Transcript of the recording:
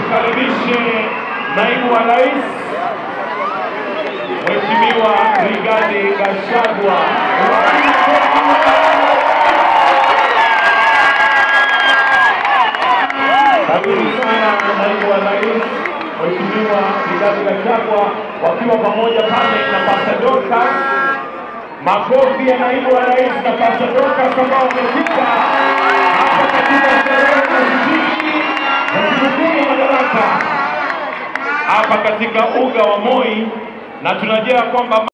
nimkaribishe naibu wa rais Mheshimiwa Rigathi Gachagua. Karibu sana naibu wa rais Mheshimiwa Rigathi Gachagua wakiwa pamoja pale na Pastor Dorcas. Makofi ya naibu wa rais na Pastor Dorcas ambao wamefika hapa katika sherehe za ushindi za sikukuu ya Madaraka hapa katika uga wa Moi, na tunajua kwamba